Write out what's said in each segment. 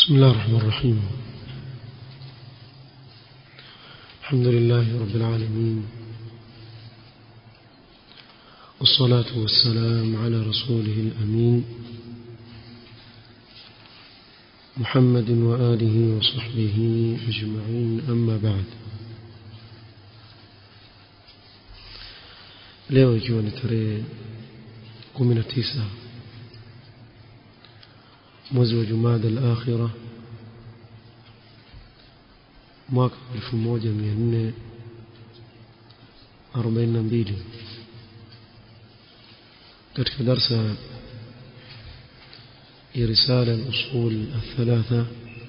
بسم الله الرحمن الرحيم الحمد لله رب العالمين والصلاة والسلام على رسوله الأمين محمد وآله وصحبه أجمعين أما بعد leo ikiwa ni tarehe 19 mwezi wa Jumada al-Akhira mwaka 1442 katika darsa ya risala al-usul الثلاثه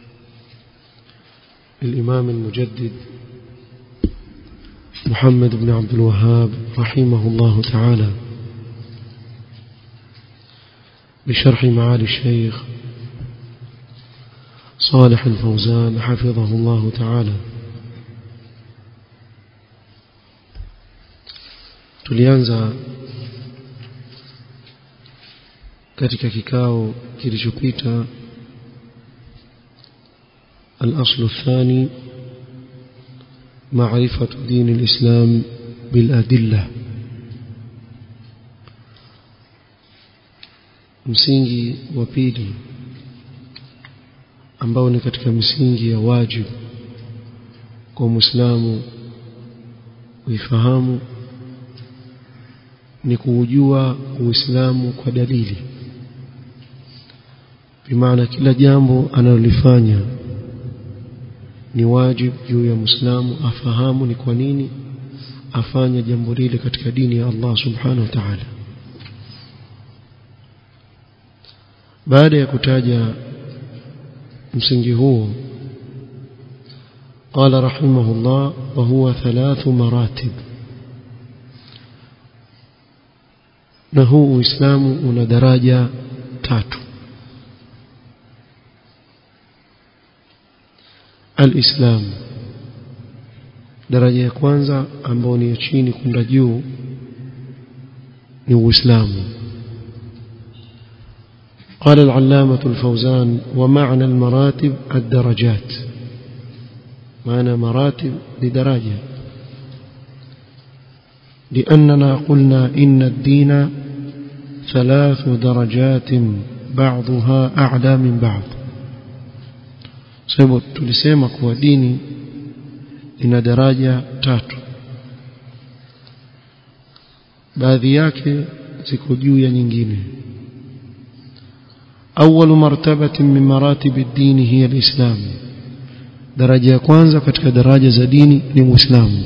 للإمام المجدد محمد بن عبد الوهاب رحمه الله تعالى بشرح معالي الشيخ صالح الفوزان حفظه الله تعالى tulianza katika kikao kilichopita الأصل الثاني معرفة دين الإسلام بالأدلة msingi wa pili ambao ni katika misingi ya wajibu kwa Muislamu kuifahamu ni kuujua Uislamu kwa dalili bimaana kila jambo analolifanya ni wajibu juu ya Muislamu afahamu ni kwa nini afanya jambo lile katika dini ya Allah subhanahu wa ta'ala baada ya kutaja msingi huo قال رحمه الله وهو ثلاث مراتب na huu uislamu una daraja tatu alislam daraja ya kwanza ambayo ni ya chini kwenda juu ni uislamu قال العلامة الفوزان ومعنى المراتب الدرجات معنى مراتب لدرجة لأننا قلنا إن الدين ثلاث درجات بعضها أعلى من بعض sababu tulisema kuwa dini ina daraja tatu baadhi yake ziko juu ya nyingine أول مرتبة من مراتب الدين هي الإسلام درجة كwanza katika daraja za dini ni Uislamu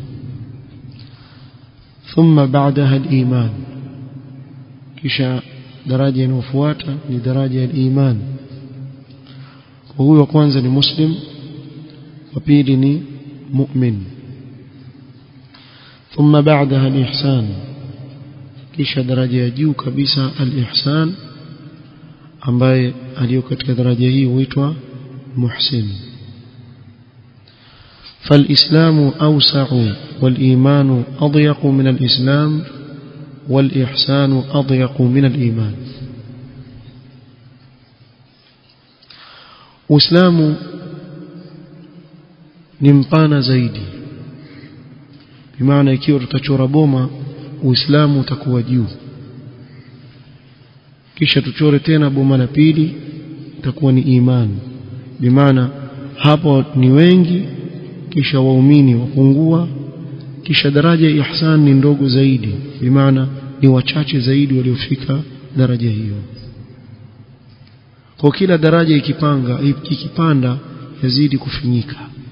ثم بعدها الإيمان kisha daraja inayofuata ni daraja ya iman huyo kwanza ni muslim wa pili ni mu'min ثم بعدها الإحسان kisha daraja ya juu kabisa al-ihsan ambaye aliyo katika daraja hii huitwa muhsin فالإسلام أوسع والإيمان أضيق من الإسلام والإحسان أضيق من الإيمان Uislamu ni mpana zaidi bimaana ikiwa tutachora boma Uislamu utakuwa juu kisha tuchore tena boma la pili itakuwa ni imani bimaana hapo ni wengi kisha waumini wapungua kisha daraja ya ihsan ni ndogo zaidi bimaana ni wachache zaidi waliofika daraja hiyo kwa kila daraja ikipanga ikipanda yazidi kufinyika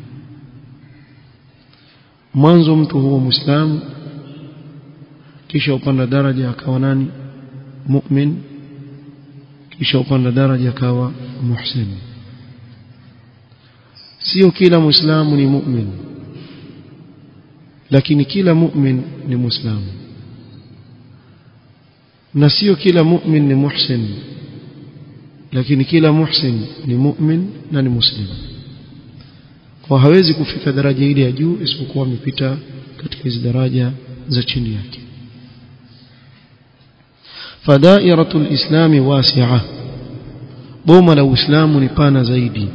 mwanzo mtu huwa muislamu kisha upanda daraja akawa nani mu'min kisha upanda daraja akawa muhsin sio kila muislamu ni mu'min lakini kila mu'min ni muislamu na sio kila mu'min ni muhsin lakini kila muhsin ni mu'min na ni muslim kwa hawezi kufika daraja ile ya juu isipokuwa amepita katika hizo daraja za chini yake فدائرة الإسلام واسعة boma la uislamu ni pana zaidi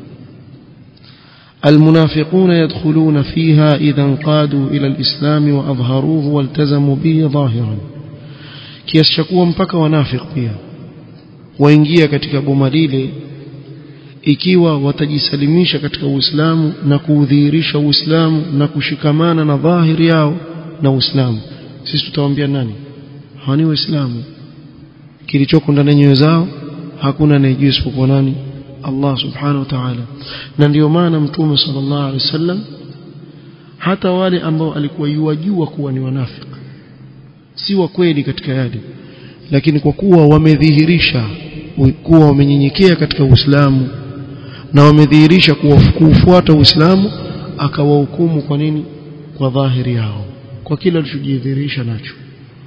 المنافقون يدخلون فيها إذا انقادوا إلى الإسلام وأظهروه والتزموا به ظاهرا kiasi cha kuwa mpaka wanafiq pia waingia katika boma lile ikiwa watajisalimisha katika Uislamu na kuudhihirisha Uislamu na kushikamana na dhahiri yao na Uislamu sisi tutawaambia nani hawani waislamu kilichoko ndani ya nyoyo zao hakuna anayejua isipokuwa nani Allah subhanahu wa ta'ala na ndio maana mtume sallallahu alaihi wasallam hata wale ambao alikuwa yuwajua kuwa ni wanafiki si wa kweli katika yale lakini kwa kuwa wamedhihirisha kuwa wamenyenyekea katika Uislamu na wamedhihirisha kuufuata Uislamu akawahukumu kwa nini kwa dhahiri yao kwa kila alichojidhihirisha nacho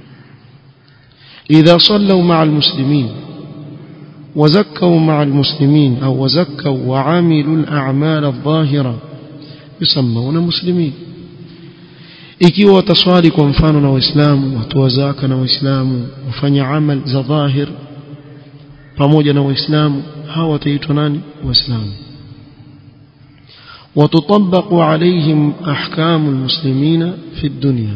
idha sallu ma'a almuslimin وزكوا مع المسلمين أو وزكوا وعملوا الأعمال الظاهرة يسمون مسلمين ikiwa wataswali kwa mfano na waislamu watoa zaka na waislamu wafanya amal za dhahir pamoja na waislamu hawa wataitwa nani waislamu وتطبق عليهم أحكام المسلمين في الدنيا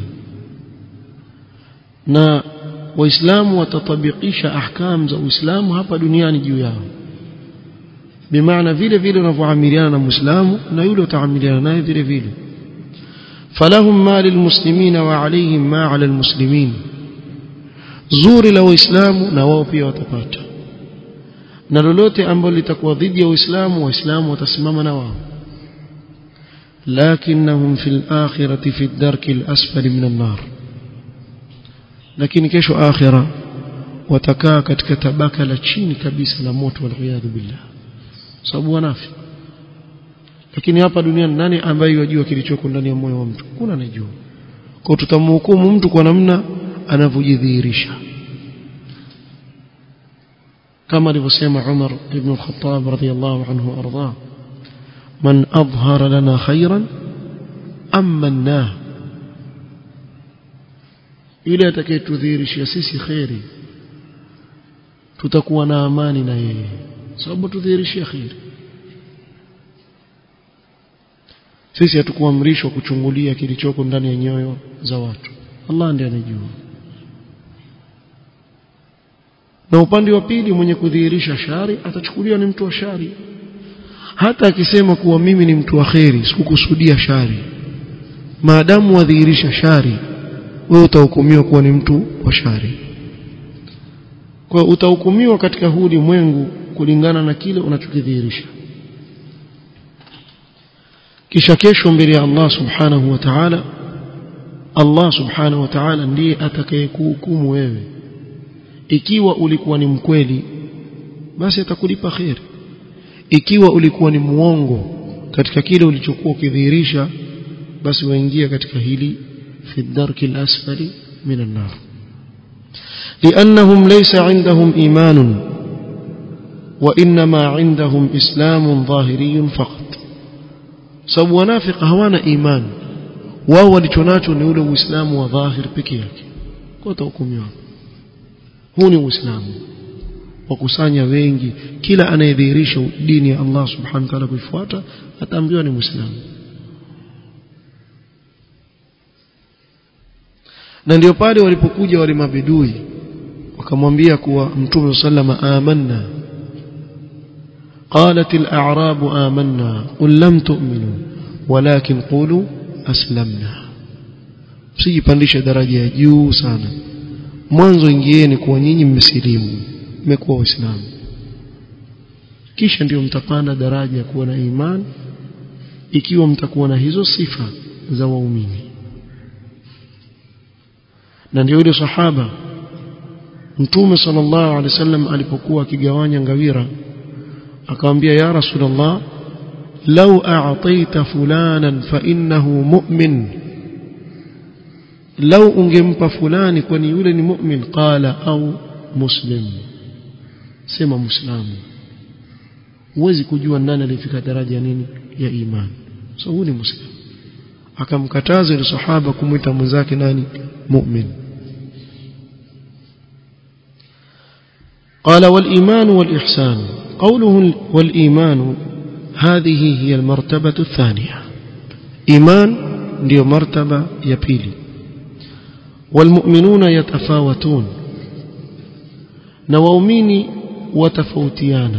na waislamu watatabikisha ahkam za uislamu hapa duniani juu yao bimaana vile vile unavyoamiliana na muislamu na yule utaamiliana naye vile vile falahum ma lilmuslimina wa alayhim ma ala almuslimin zuri la waislamu na wao pia watapata na lolote ambalo litakuwa dhidi ya uislamu waislamu watasimama na wao lakinnahum fil akhirati fi ad-darki al-asfali min an-nar lakini kesho akhira watakaa katika tabaka la chini kabisa la moto waliyadhu billah sababu wanafi lakini hapa duniani nani ambaye yajua kilichoko ndani ya moyo wa mtu kuna anajua kwa tutamhukumu mtu kwa namna anavyojidhihirisha kama alivyosema Umar ibn al-Khattab radiyallahu anhu arda man adhhara lana khairan amannahu yule atakayetudhihirishia sisi kheri tutakuwa na amani na yeye sababu tudhihirishia kheri sisi hatukuamrishwa kuchungulia kilichoko ndani ya nyoyo za watu Allah ndiye anajua na upande wa pili mwenye kudhihirisha shari atachukuliwa ni mtu wa shari hata akisema kuwa mimi ni mtu wa kheri sikukusudia shari maadamu wadhihirisha shari wewe utahukumiwa kuwa ni mtu wa shari kwa utahukumiwa katika huu ulimwengu kulingana na kile unachokidhihirisha kisha kesho mbele ya Allah subhanahu wa ta'ala Allah subhanahu wa ta'ala ndiye atakayekuhukumu wewe ikiwa ulikuwa ni mkweli basi atakulipa khair ikiwa ulikuwa ni muongo katika kile ulichokuwa ukidhihirisha basi waingia katika hili في الدرك الأسفل من النار لأنهم ليس عندهم إيمان وإنما عندهم إسلام ظاهري فقط sababu wanafika hawana iman wao walichonacho ni ule uislamu wa dhahir peke yake kwa utahukumiwa huu ni uislamu wakusanya wengi kila anayedhihirisha dini ya Allah subhanahu wa ta'ala kuifuata ataambiwa ni muislamu na ndio pale walipokuja wale mabidui wakamwambia kuwa mtume sallama amanna قالت الأعراب آمنا قل لم تؤمنوا ولكن قولوا أسلمنا msijipandishe daraja ya juu sana mwanzo ingieni kuwa nyinyi mmesilimu mmekuwa waislamu kisha ndio mtapanda daraja ya kuwa na imani ikiwa mtakuwa na hizo sifa za waumini na ndio yule sahaba mtume sallallahu alaihi wasallam alipokuwa akigawanya ngawira akamwambia ya rasulullah law a'taita fulanan fa innahu mu'min law ungempa fulani kwani yule ni mu'min qala au muslim sema muislamu huwezi kujua nani alifika daraja nini ya imani so huyu ni muslim akamkataza yule sahaba kumwita mwenzake nani mu'min قال والإيمان والإحسان قوله والإيمان هذه هي المرتبة الثانية إيمان ndio martaba ya pili والمؤمنون يتفاوتون na waumini watafautiana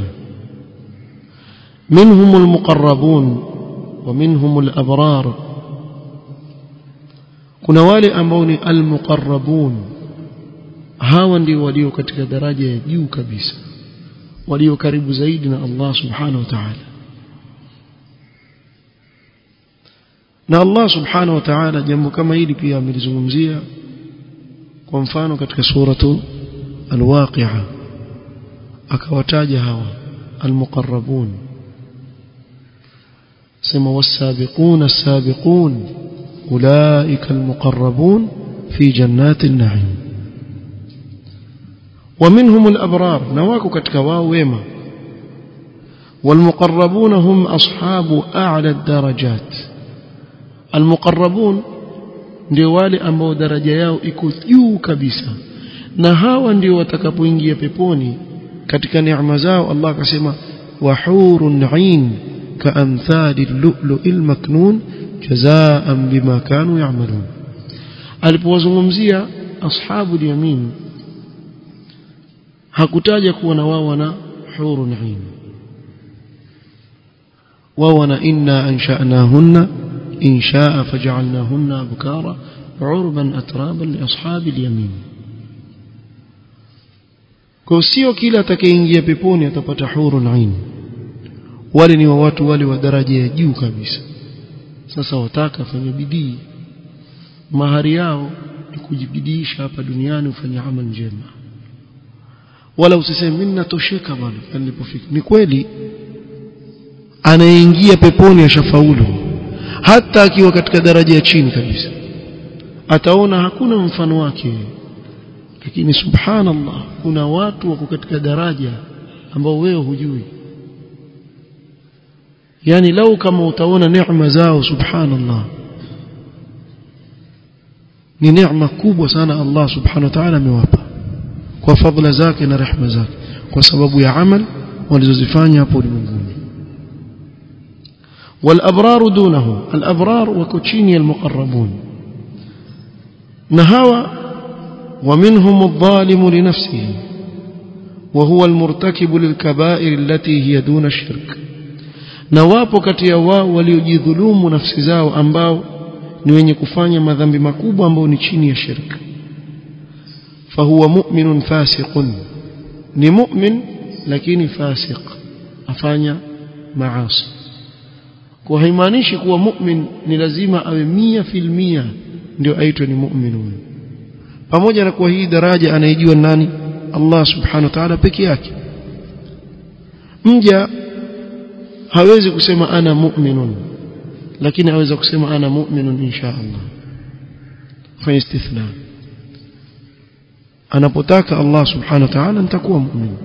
منهم المقربون ومنهم الأبرار kuna wale ambao ni almuqarrabun hawa ndio walio katika daraja ya juu kabisa walio karibu zaidi na Allah subhanahu wa ta'ala na Allah subhanahu wa ta'ala jambo kama hili pia amelizungumzia kwa mfano katika suratu alwaqi'a akawataja hawa almuqarrabun sema wasabiquna as-sabiqun ulaika almuqarrabun fi jannati an-na'im ومنهم الأبرار نواكو كتك واو ويما والمقربون هم أصحاب أعلى الدرجات المقربون ndio wale ambao daraja yao iko juu kabisa na hawa ndio watakapoingia peponi katika neema zao Allah akasema wahurun 'ain kaamthali al-lu'lu'il maknun jazaan bima kanu ya'malun alipowazungumzia ashabu al-yamin hakutaja kuwa na wao wana hurun 'ain wao wana inna ansha'nahunna insha'a faj'alnahunna abkara 'urban atraban li ashabi al-yamin kwa sio kila atakayeingia peponi atapata hurun 'ain wale ni wa watu wale wa daraja ya juu kabisa sasa wataka fanya bidii mahari yao ni kujibidiisha hapa duniani ufanye amali njema wala usiseme mimi natosheka bwana nilipofika ni kweli anaingia peponi ashafaulu hata akiwa katika daraja ya chini kabisa ataona hakuna mfano wake lakini subhanallah kuna watu wako katika daraja ambao wewe hujui yani lau kama utaona neema zao subhanallah ni neema kubwa sana Allah subhanahu wa ta'ala amewapa kwa fadhila zake na rehema zake kwa sababu ya amal walizozifanya hapo ulimwenguni والابرار دونه الابرار وكوتشيني المقربون نهوى ومنهم الظالم لنفسه وهو المرتكب للكبائر التي هي دون الشرك na wapo kati ya wao waliojidhulumu nafsi zao ambao ni wenye kufanya madhambi makubwa ambao ni chini ya shirka fahuwa mu'minun fasiqun ni mu'min lakini fasiq afanya maasi kwa haimaanishi kuwa mu'min ni lazima awe mia fil mia ndio aitwe ni mu'min huyo pamoja na kuwa hii daraja anaijua nani Allah subhanahu wa ta'ala peke yake mja hawezi kusema ana mu'minun lakini aweza kusema ana mu'minun insha Allah fa istithna anapotaka Allah subhanahu wa ta'ala nitakuwa mu'min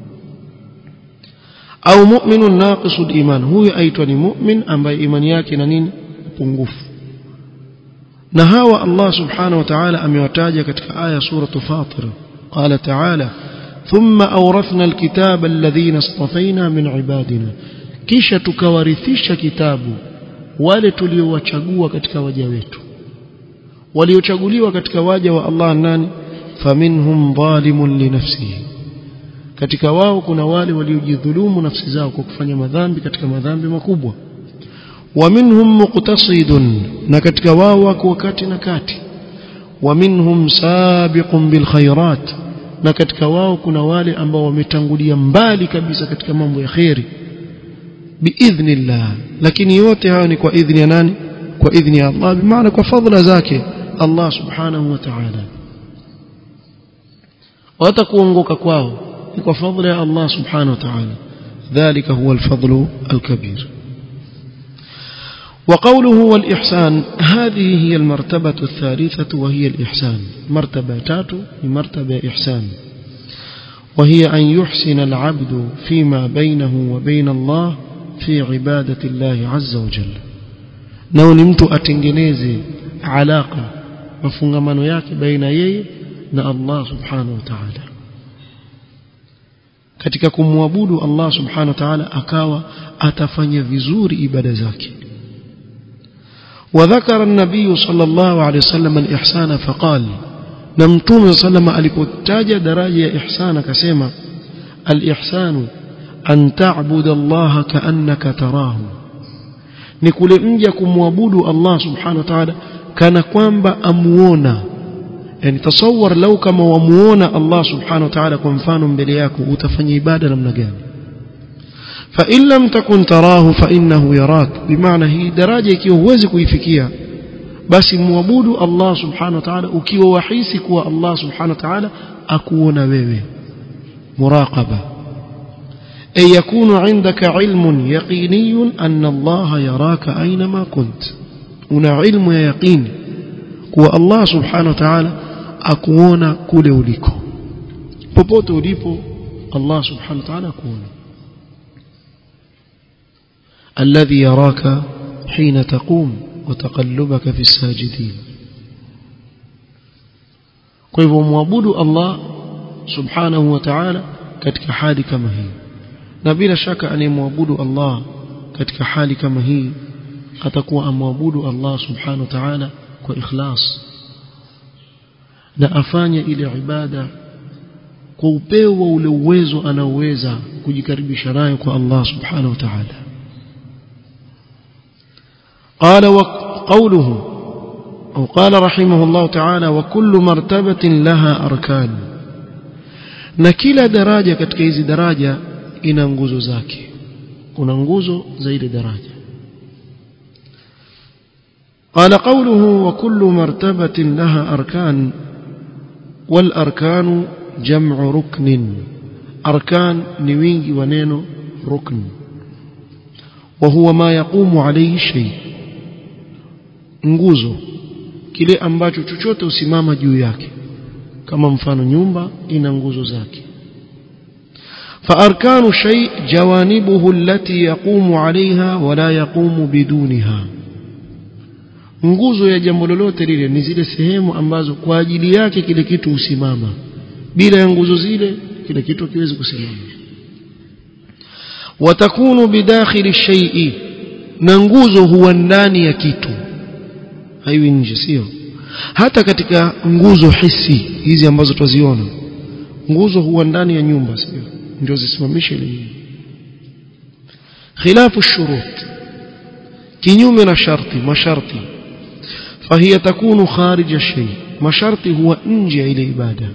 au mu'minun naqisul iman huyu aitwa ni mu'min ambaye imani yake ina nini pungufu na hawa Allah subhanahu wa ta'ala amewataja katika aya sura Fatir qala ta'ala thumma awrathna alkitaba alladhina istafaina min ibadina kisha tukawarithisha kitabu wale tuliowachagua katika waja wetu waliochaguliwa katika waja wa Allah nani faminhum zalimun li nafsihi katika wao kuna wale waliojidhulumu nafsi zao kwa kufanya madhambi katika madhambi makubwa wa minhum muqtasidun na katika wao wako wakati na kati wa minhum sabiqun bil khairat na katika wao kuna wale ambao wametangulia mbali kabisa katika mambo ya khairi biidhnillah lakini yote hayo ni kwa idhni ya nani kwa idhni ya Allah bimaana kwa fadhila zake Allah subhanahu wa ta'ala hata kuongoka kwao ni kwa fadhila ya Allah subhanahu wa ta'ala ذلك هو الفضل الكبير وقوله والإحسان هذه هي المرتبة الثالثة وهي الإحسان مرتبة تاتو مرتبة إحسان وهي أن يحسن العبد فيما بينه وبين الله في عبادة الله عز وجل nao ni mtu atengeneze alaka mafungamano yake baina yeye na Allah subhanahu wa ta'ala katika kumwabudu Allah subhanahu wa ta'ala akawa atafanya vizuri ibada zake وذكر النبي صلى الله عليه وسلم الإحسان فقال نمتوم صلى الله عليه وسلم alipotaja daraja ya ihsan akasema al-ihsanu an ta'budu Allah ka'annaka tarahu ni kule mja kumwabudu Allah subhanahu wa ta'ala kana kwamba amuona yani tasawwar lau kama wamuona Allah subhanahu wa ta'ala kwa mfano mbele yako utafanya ibada namna gani fa in lam takun tarahu fa innahu yarak bimaana hii daraja ikiwa huwezi kuifikia basi muabudu Allah subhanahu wa ta'ala ukiwa wahisi kuwa Allah subhanahu wa ta'ala akuona wewe muraqaba ay yakunu indaka ilmun yaqiniyun anna Allah yaraka aynama kunt una ilmu ya yaqini kuwa Allah subhanahu wa ta'ala akuona kule uliko popote ulipo Allah subhanahu wa ta'ala akuona الذي يراك حين تقوم وتقلبك في الساجدين kwa hivyo muabudu Allah subhanahu wa ta'ala katika hali kama hii na bila shaka anayemwabudu Allah katika hali kama hii atakuwa amwabudu Allah subhanahu wa ta'ala kwa ikhlas na afanye ile ibada kwa upeo wa ule uwezo anaoweza kujikaribisha nayo kwa Allah subhanahu wa ta'ala قال وقوله أو قال رحمه الله تعالى وكل مرتبة لها أركان na kila daraja katika hizi daraja ina nguzo zake kuna nguzo za ile daraja قال قوله وكل مرتبة لها أركان والأركان جمع ركن أركان نوينجي ونينو ركن وهو ما يقوم عليه الشيء nguzo kile ambacho chochote usimama juu yake kama mfano nyumba ina nguzo zake فأركان شيء جوانبه التي يقوم عليها ولا يقوم بدونها nguzo ya jambo lolote lile ni zile sehemu ambazo kwa ajili yake kile kitu husimama bila ya nguzo zile kile kitu hakiwezi kusimama watakunu bidakhili shay'i na nguzo huwa ndani ya kitu haiwi nje sio hata katika nguzo hisi hizi ambazo twaziona nguzo huwa ndani ya nyumba sio ndio zisimamishe ile nyumba khilafu shurut kinyume na sharti masharti فهي تكون خارج الشيء masharti huwa nje ya ile ibada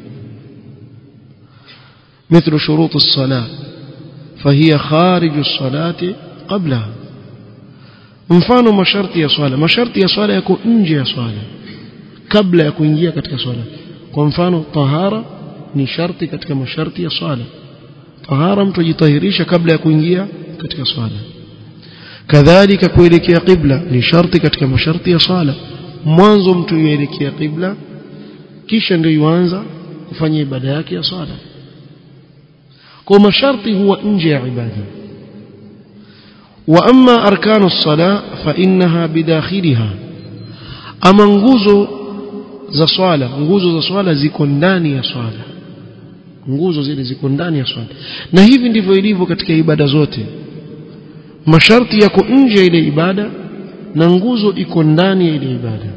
مثل شروط الصلاة فهي خارج الصلاة قبلها mfano masharti ya swala masharti ya swala yako nje ya swala kabla ya kuingia katika swala kwa mfano tahara ni sharti katika masharti ya swala tahara mtu ajitahirisha kabla ya kuingia katika swala kadhalika kuelekea qibla ni sharti katika masharti ya swala mwanzo mtu yuelekea qibla kisha ndio yuanza kufanya ibada yake ya swala kwa masharti huwa nje ya ibada واما اركان الصلاه فانها بداخلها اما nguzo za swala nguzo za swala ziko ndani ya swala nguzo zile ziko ndani ya swala na hivi ndivyo ilivyo katika ibada zote masharti yako nje ya ile ibada na nguzo iko ndani ya ile ibada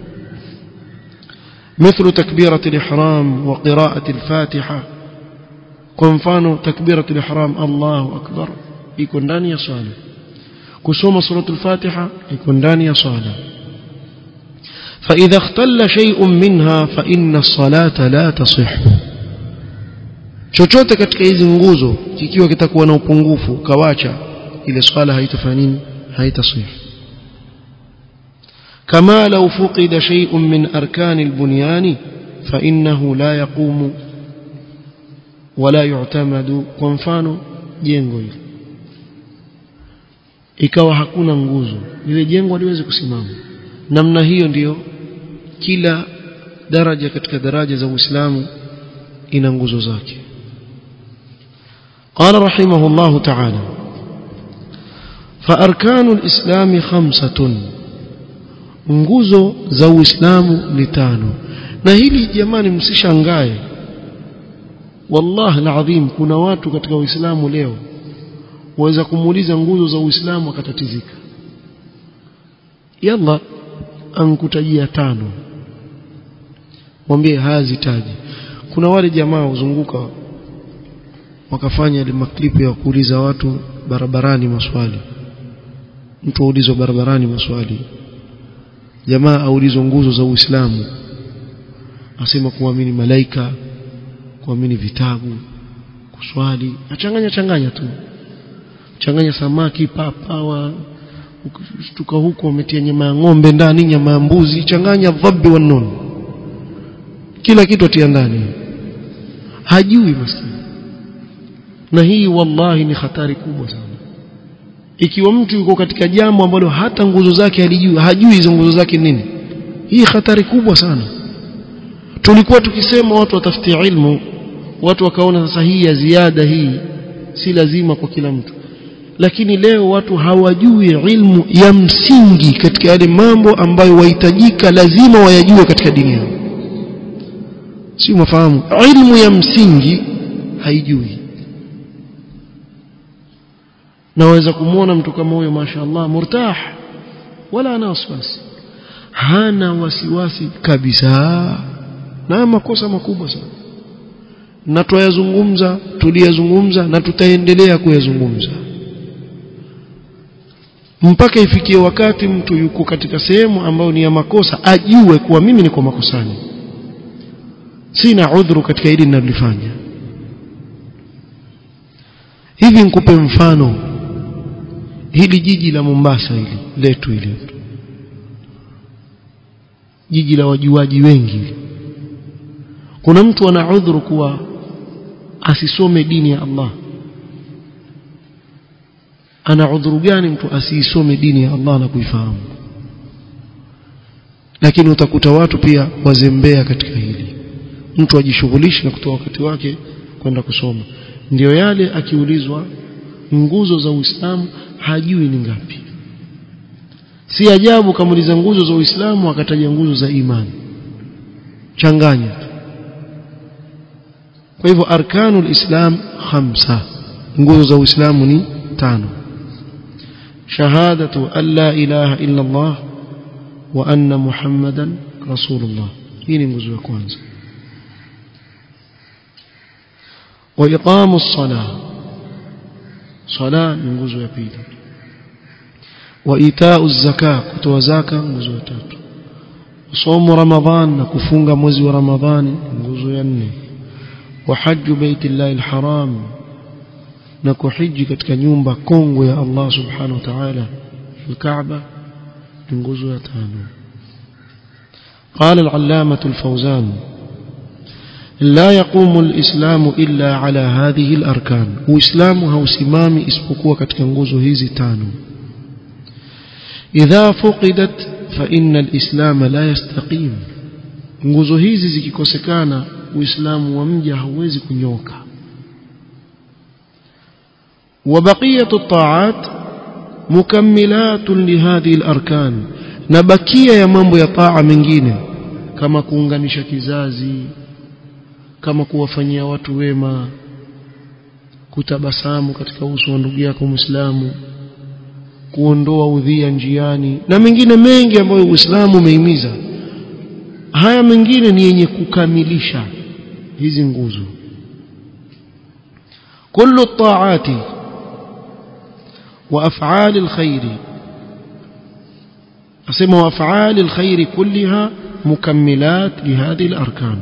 مثل تكبيرة الإحرام وقراءة الفاتحة كنفانو تكبيرة الإحرام الله أكبر يكون داني صالح kusoma suratul fatiha iko ndani ya swala فإذا اختل شيء منها فإن الصلاة لا تصح chochote katika hizi nguzo kikiwa kitakuwa na upungufu kawacha ile swala haitafanya nini haitasih kama law fuqida shay'un min arkan albunyan fa innahu la yaqumu wala yu'tamadu kwa mfano jengo hili ikawa hakuna nguzo lile jengo haliwezi kusimama namna hiyo ndiyo kila daraja katika daraja za Uislamu ina nguzo zake قال رحمه الله تعالى فأركان الإسلام خمسة nguzo za Uislamu ni tano na hili jamani msishangae wallahi alazim kuna watu katika uislamu leo waweza kumuuliza nguzo za uislamu akatatizika yalla ankutajia tano mwambie hazitaji kuna wale jamaa uzunguka wakafanya ile maklipu ya kuuliza watu barabarani maswali mtu aulizwa barabarani maswali jamaa aulizwa nguzo za Uislamu asema kuamini malaika kuamini vitabu kuswali achanganya changanya tu changanya samaki papawa ukishtuka huko umetia nyama ya ng'ombe ndani nyama ya mbuzi changanya dhabbi wa nun kila kitu atia ndani hajui maskini na hii wallahi ni hatari kubwa sana ikiwa mtu yuko katika jambo ambalo hata nguzo zake halijui hajui hizo nguzo zake nini hii hatari kubwa sana tulikuwa tukisema watu watafutie ilmu watu wakaona sasa hii ya ziada hii si lazima kwa kila mtu lakini leo watu hawajui ilmu ya msingi katika yale mambo ambayo wahitajika lazima wayajue katika dini yao si mafahamu ilmu ya msingi haijui naweza kumwona mtu kama huyo mashaallah murtah wala ana wasiwasi hana wasiwasi kabisa na makosa makubwa sana na tuyazungumza tuliyazungumza na tutaendelea kuyazungumza mpaka ifikie wakati mtu yuko katika sehemu ambayo ni ya makosa ajue kuwa mimi niko makosani sina udhuru katika hili ninalofanya hivi nikupe mfano hili jiji la Mombasa hili letu hili jiji la wajuaji wengi kuna mtu ana udhuru kuwa asisome dini ya Allah ana udhuru gani mtu asiisome dini ya Allah na kuifahamu lakini utakuta watu pia wazembea katika hili mtu ajishughulishe na kutoa wakati wake kwenda kusoma ndio yale akiulizwa nguzo za Uislamu hajui ni ngapi si ajabu kamuliza nguzo za Uislamu akataja nguzo za imani changanya kwa hivyo arkanul islam khamsa nguzo za Uislamu ni tano shahadatu an la ilaha illa Allah wa anna muhammadan rasulullah hii ni nguzo ya kwanza wa iqamu as-salah sala ni nguzo ya pili wa itau zaka kutoa zaka nguzo ya tatu somo ramadhan na kufunga mwezi wa ramadhani nguzo ya nne wa hajju baitillahi alharam na kuhiji katika nyumba kongwe ya Allah subhanahu wa ta'ala الكعبة nguzo ya tano قال العلامة الفوزان لا يقوم الإسلام إلا على هذه الأركان وإسلام هوسمامي اسبقوا katika nguzo hizi tano إذا فقدت فإن الإسلام لا يستقيم nguzo hizi zikikosekana uislamu wa mja hauwezi kunyoka وبقية الطاعات مكملات لهذه الأركان نبكية يا mambo ya taa mengine kama kuunganisha kizazi kama kuwafanyia watu wema kutabasamu katika uso wa ndugu yako Muislamu kuondoa udhia njiani na mengine mengi ambayo Uislamu umehimiza haya mengine ni yenye kukamilisha hizi nguzo kullu at-ta'ati wa af'ali al-khair asema wa af'ali al-khair kullaha mukammilat li hadhihi al-arkan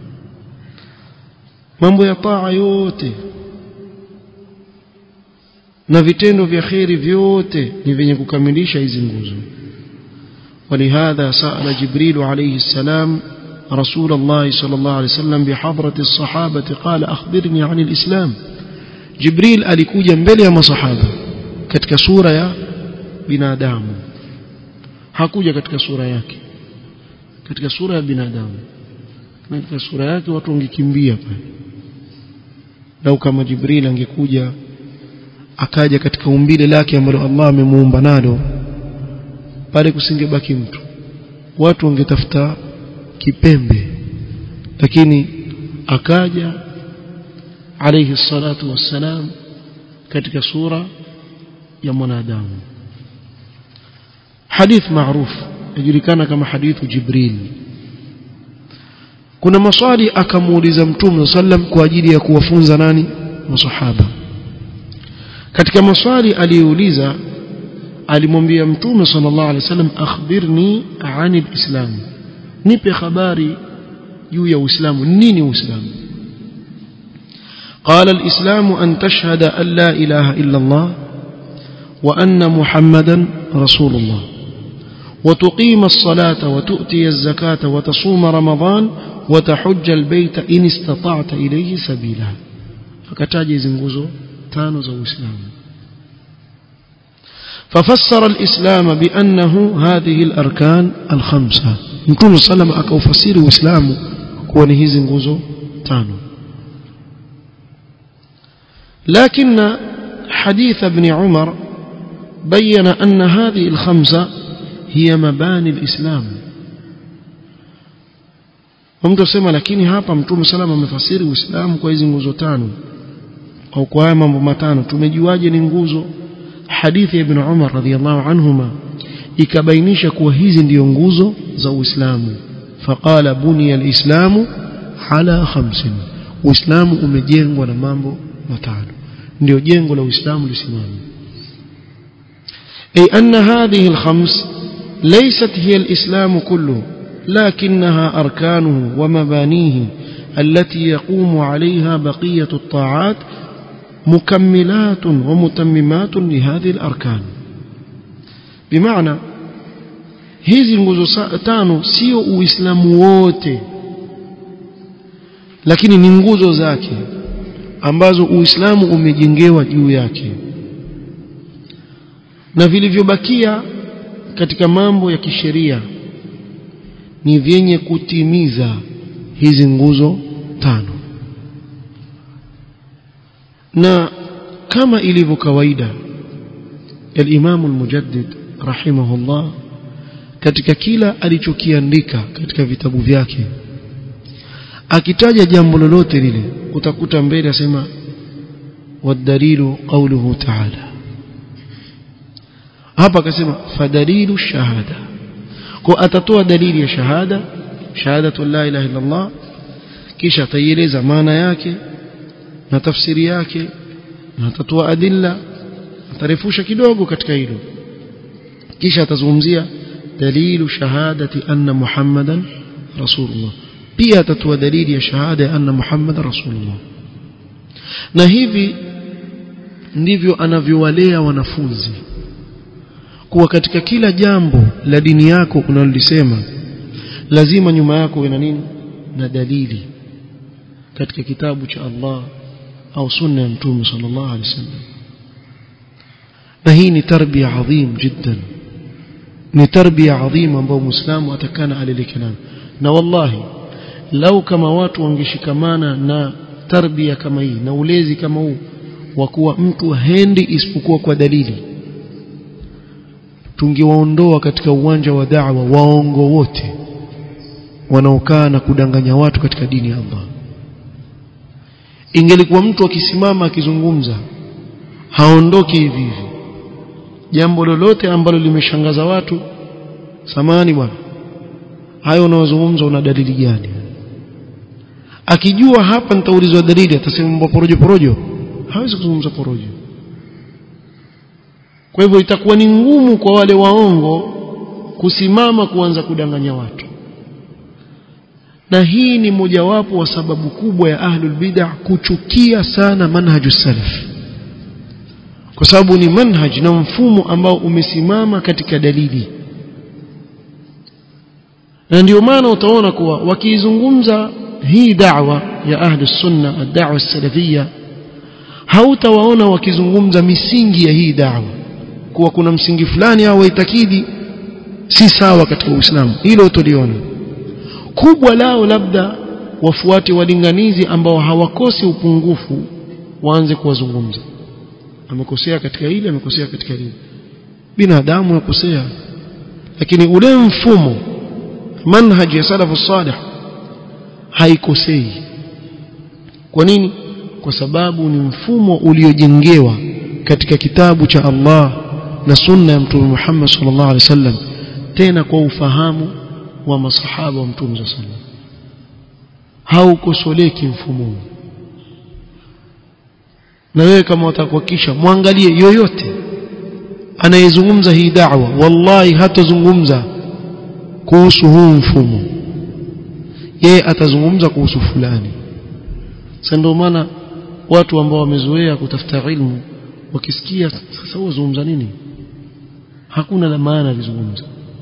mambo ya taa yote na vitendo vya khairi vyote ni vyenye kukamilisha hizi nguzo ولهذا سأل جبريل عليه السلام رسول الله صلى الله عليه وسلم بحضرة الصحابة قال أخبرني عن الإسلام جبريل alikuja mbele ya masahaba katika sura ya binadamu hakuja katika sura yake katika sura ya binadamu katika sura yake watu wangekimbia pale lau kama Jibril angekuja akaja katika umbile lake ambalo Allah amemuumba nalo pale kusingebaki mtu watu wangetafuta kipembe lakini akaja alayhi salatu wassalam katika sura ya mwanadamu hadith maarufu yajulikana kama hadithu jibril kuna maswali akamuuliza mtume sallam kwa ajili ya kuwafunza nani masahaba katika maswali aliyouliza alimwambia mtume sallallahu alaihi wasallam akhbirni anil islam nipe habari juu ya uislamu nini uislamu قال الإسلام أن تشهد أن لا إله إلا الله وأن محمدا رسول الله وتقيم الصلاة وتؤتي الزكاة وتصوم رمضان وتحج البيت إن استطعت إليه سبيلا فكتاجي زنغوزو تانو زو إسلام ففسر الإسلام بأنه هذه الأركان الخمسة نكون صلى الله عليه وسلم أكو إسلام كونه زنغوزو تانو لكن حديث ابن عمر بين أن هذه الخمسة هي مباني الإسلام mtu asema lakini hapa mtume salama amefasiri uislamu kwa hizi nguzo tano au kwa haya mambo matano tumejuaje ni nguzo hadithi ya ibn Umar radhiyallahu anhuma ikabainisha kuwa hizi ndiyo nguzo za uislamu faqala buniya alislamu ala khamsin uislamu umejengwa na mambo matano ndio jengo la uislamu lisimame ay anna hadhihi alkhams laysat hiya alislam kullu لكنها أركانه ومبانيه التي يقوم عليها بقية الطاعات مكملات ومتممات لهذه الأركان بمعنى hizi nguzo tano sio uislamu wote lakini ni nguzo zake ambazo uislamu umejengewa juu yake na vilivyobakia katika mambo ya kisheria ni vyenye kutimiza hizi nguzo tano na kama ilivyo kawaida al-Imam al-Mujaddid rahimahullah katika kila alichokiandika katika vitabu vyake akitaja jambo lolote lile utakuta mbele asema wadalilu qawluhu ta'ala hapa akasema fadalilu shahada kwa atatoa dalili ya shahada shahadatu la ilaha illa Allah kisha ataieleza maana yake na tafsiri yake na atatoa adilla atarefusha kidogo katika hilo kisha atazungumzia dalilu shahadati anna muhammadan rasulullah pia atatoa dalili ya shahada ya anna muhammadan rasulullah na hivi ndivyo anavyowalea wanafunzi kuwa katika kila jambo la dini yako unalolisema lazima nyuma yako ina nini na dalili katika kitabu cha Allah au sunna ya mtume sallallahu alaihi wasallam na hii ni tarbia adhim jiddan ni tarbia adhim ambayo muislamu atakana alileke nayo na wallahi lau kama watu wangeshikamana na tarbia kama hii na ulezi kama huu wa kuwa mtu hendi isipokuwa kwa dalili tungewaondoa katika uwanja wa da'wa waongo wote wanaokaa na kudanganya watu katika dini ya Allah ingelikuwa mtu akisimama akizungumza haondoki hivi hivi jambo lolote ambalo limeshangaza watu samani bwana hayo unaozungumza una dalili gani akijua hapa nitaulizwa dalili atasema mambo porojo porojo hawezi kuzungumza porojo kwa hivyo itakuwa ni ngumu kwa wale waongo kusimama kuanza kudanganya watu na hii ni mojawapo wa sababu kubwa ya ahlul bid'ah kuchukia sana manhaju salaf kwa sababu ni manhaj na mfumo ambao umesimama katika dalili na ndio maana utaona kuwa wakiizungumza hii da'wa ya ahlus sunna ad-da'wa salafia hautawaona wakizungumza misingi ya hii da'wa kuwa kuna msingi fulani au waitakidi si sawa katika Uislamu hilo utoliona kubwa lao labda wafuate walinganizi ambao hawakosi upungufu waanze kuwazungumza amekosea katika hili amekosea katika hili binadamu yakosea lakini ule mfumo manhaji ya salafu salih haikosei kwa nini kwa sababu ni mfumo uliojengewa katika kitabu cha Allah na sunna ya mtume Muhammad sallallahu alaihi wasallam tena kwa ufahamu wa masahaba wa mtume sallallahu alaihi wasallam haukosoleki mfumo na wewe kama utakuhakisha mwangalie yoyote anayezungumza hii da'wa wallahi hatazungumza kuhusu huu mfumo yeye atazungumza kuhusu fulani sasa ndio maana watu ambao wamezoea kutafuta ilmu wakisikia sasa huo zungumza nini hakuna la maana alizungumza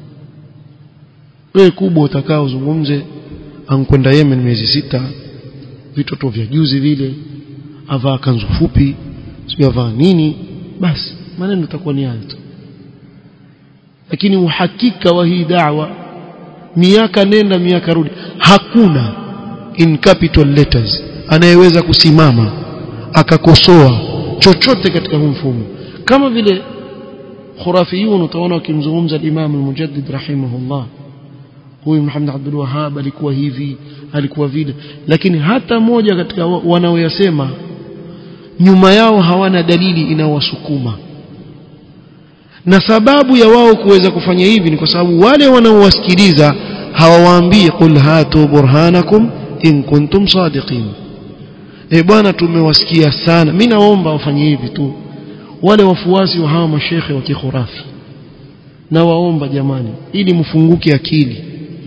wewe kubwa utakao uzungumze ankwenda Yemen miezi sita vitoto vya juzi vile avaa kanzu fupi sio avaa nini basi maneno itakuwa ni hayo tu lakini uhakika wa hii da'wa miaka nenda miaka rudi hakuna in capital letters anayeweza kusimama akakosoa chochote katika huu mfumo kama vile khurafiyun utaona wakimzungumza al-Imam al-Mujaddid rahimahullah huyu Muhammad Abdul Wahhab alikuwa hivi alikuwa vile lakini hata moja katika wanaoyasema nyuma yao hawana dalili inayowasukuma na sababu ya wao kuweza kufanya hivi ni kwa sababu wale wanaowasikiliza hawawaambii qul hatu burhanakum in kuntum sadiqin eh bwana tumewasikia sana mimi naomba wafanye hivi tu wale wafuasi wa hawa mashekhe wa kikhurafi na waomba jamani ili mfunguke akili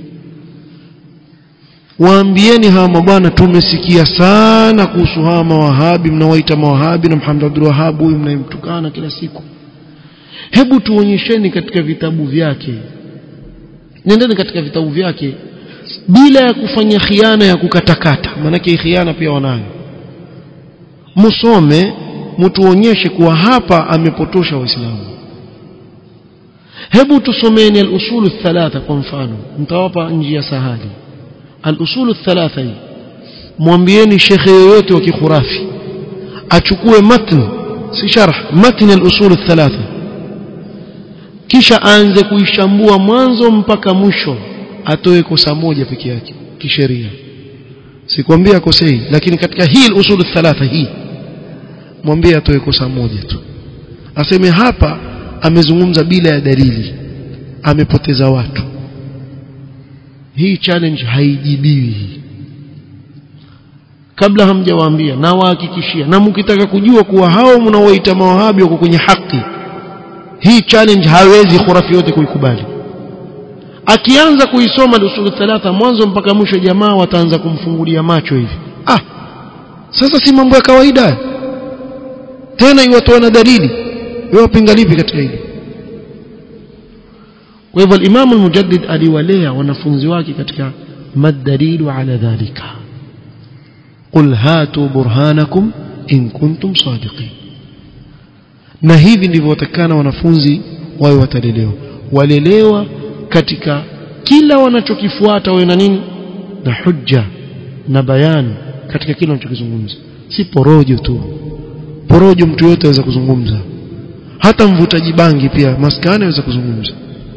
waambieni hawa mabwana tumesikia sana kuhusu hawa mawahabi mnawaita mawahabi na Muhammad Abdul Wahhab huyu mnayemtukana kila siku hebu tuonyesheni katika vitabu vyake nendeni katika vitabu vyake bila ya kufanya khiana ya kukatakata maanake khiana pia wanayo musome mtuonyeshe kuwa hapa amepotosha waislamu hebu tusomeni al-usul thalatha kwa mfano mtawapa njia sahali al-usul thalatha hii mwambieni shekhe yoyote wa kikhurafi achukue matn si sharh matn al-usul thalatha kisha aanze kuishambua mwanzo mpaka mwisho atoe kosa moja peke yake kisheria sikwambia kosei lakini katika hii usul thalatha hii mwambie atoe kosa moja tu aseme hapa amezungumza bila ya dalili amepoteza watu hii challenge haijibiwi kabla hamjawaambia na wahakikishia na mkitaka kujua kuwa hao mnaoita mawahabi wako kwenye haki hii challenge hawezi khurafi yote kuikubali akianza kuisoma usul thalatha mwanzo mpaka mwisho jamaa wataanza kumfungulia macho hivi ah sasa si mambo ya kawaida tena iwatoa na dalili wewe wapinga lipi katika hili kwa hivyo al-Imam al-Mujaddid aliwalea wanafunzi wake katika madalilu ala dhalika qul hatu burhanakum in kuntum sadiqin na hivi ndivyo watakana wanafunzi wawe watalelewa walelewa katika kila wanachokifuata wawe na nini na hujja na bayani katika kila wanachokizungumza si porojo tu porojo mtu yote aweza kuzungumza hata mvutaji bangi pia maskani aweza kuzungumza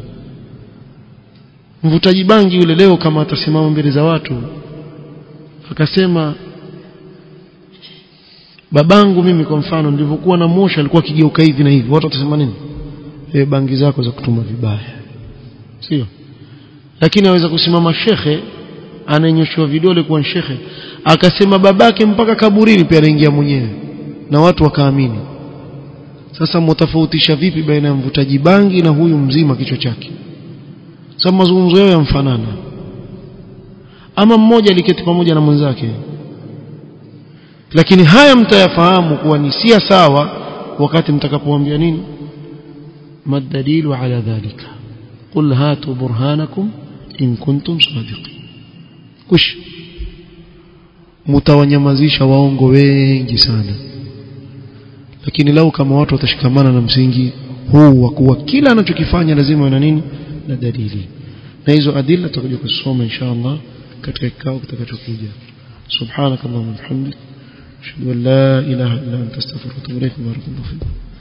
mvutaji bangi yule leo kama atasimama mbele za watu akasema babangu mimi kwa mfano nilivyokuwa na mosha alikuwa akigeuka hivi na hivi watu watasema nini e, bangi zako za kutuma vibaya sio lakini aweza kusimama shekhe ananyoshiwa vidole kwa shekhe akasema babake mpaka kaburini pia anaingia mwenyewe na watu wakaamini sasa mtafautisha vipi baina ya mvutaji bangi na huyu mzima kichwa chake sababu mazungumzo yao yamfanana ama mmoja aliketi pamoja na mwenzake lakini haya mtayafahamu kuwa ni sia sawa wakati mtakapoambia nini madalilu ala dhalika qul hatu burhanakum in kuntum sadiqin kush mtawanyamazisha waongo wengi sana lakini lau kama watu watashikamana na msingi huu wa kuwa kila anachokifanya lazima na nini na dalili na hizo adila tutakuja kusoma inshallah katika kikao kitakachokuja subhanakallahumma wa bihamdika ashhadu an la ilaha illa anta astaghfiruka wa atubu ilaik barakallahu fiik